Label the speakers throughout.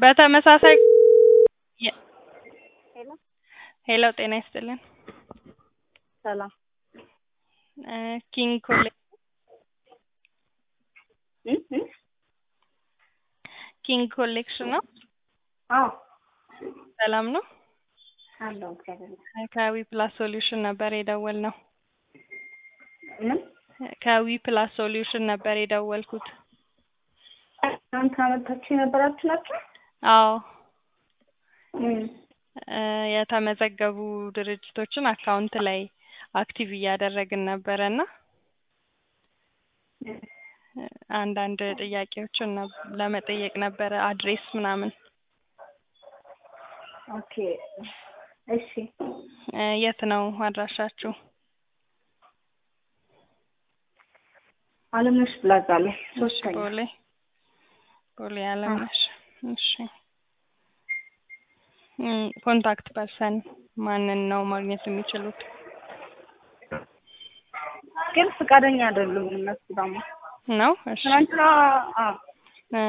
Speaker 1: በተመሳሳይ የ-
Speaker 2: ሄሎ
Speaker 1: ሄሎ ጤና ይስጥልን
Speaker 2: ሰላም
Speaker 1: እ ኪንግ ኮሌጅ
Speaker 2: እ እ
Speaker 1: ኪንግ ኮሌክሽን ነው።
Speaker 2: አዎ
Speaker 1: ሰላም ነው።
Speaker 2: አለው እግዚአብሔር ይመስገን።
Speaker 1: ከዊ ፕላስ ሶሉሽን ነበር የደወልነው።
Speaker 2: ምን
Speaker 1: ከዊ ፕላስ ሶሉሽን ነበር የደወልኩት።
Speaker 2: እናንተ አመታችሁ የነበራችሁ ናቸው?
Speaker 1: አዎ
Speaker 2: ምን
Speaker 1: እ የተመዘገቡ ድርጅቶችን አካውንት ላይ አክቲቭ እያደረግን ነበረ እና እ አንዳንድ ጥያቄዎችን ነብ- ለመጠየቅ ነበረ አድሬስ ምናምን
Speaker 2: ኦኬ እሺ
Speaker 1: እ የት ነው አድራሻችሁ?
Speaker 2: አለምነሽ ፕላዛ ላይ
Speaker 1: እሺ
Speaker 2: ሶስተኛ
Speaker 1: ቦሌ ቦሌ አለምነሽ። እሺ እም ኮንታክት ፐርሰን ማንን ነው ማግኘት የሚችሉት?
Speaker 2: ግን ፈቃደኛ አይደሉም እነሱ ደግሞ
Speaker 1: ነው እሺ
Speaker 2: ትናንትና አዎ
Speaker 1: እ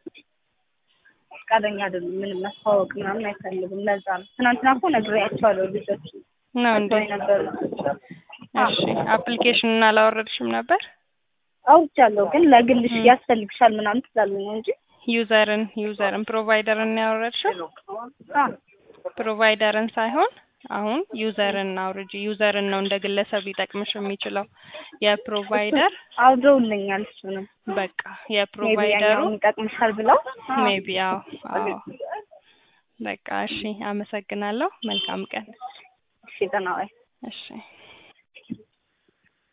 Speaker 2: ፈቃደኛ አይደሉም ምንም ማስተዋወቅ ምናምን አይፈልጉም ለዛ ነው ትናንትና እኮ ነግሬያቸዋለሁ ልጆች
Speaker 1: ነው እንዴ?
Speaker 2: ነበሩ
Speaker 1: እሺ አፕሊኬሽኑን አላወረድሽም ነበር?
Speaker 2: አውርቻለሁ ግን ለግልሽ ያስፈልግሻል ምናምን ትላሉ ነው እንጂ
Speaker 1: ዩዘርን ዩዘርን ፕሮቫይደርን ነው ያወረድሽው?
Speaker 2: አዎ
Speaker 1: ፕሮቫይደርን ሳይሆን አሁን ዩዘርን አውርጂ። ዩዘርን ነው እንደ ግለሰብ ሊጠቅምሽ የሚችለው። የፕሮቫይደር
Speaker 2: አውርደውልኛል እሱንም
Speaker 1: በቃ
Speaker 2: ሜቢ
Speaker 1: የፕሮቫይደሩ
Speaker 2: ያኛውን ይጠቅምሻል ብለው
Speaker 1: ሜቢ አዎ አዎ በቃ እሺ፣ አመሰግናለሁ። መልካም ቀን።
Speaker 2: እሺ ደህና ዋይ
Speaker 1: እሺ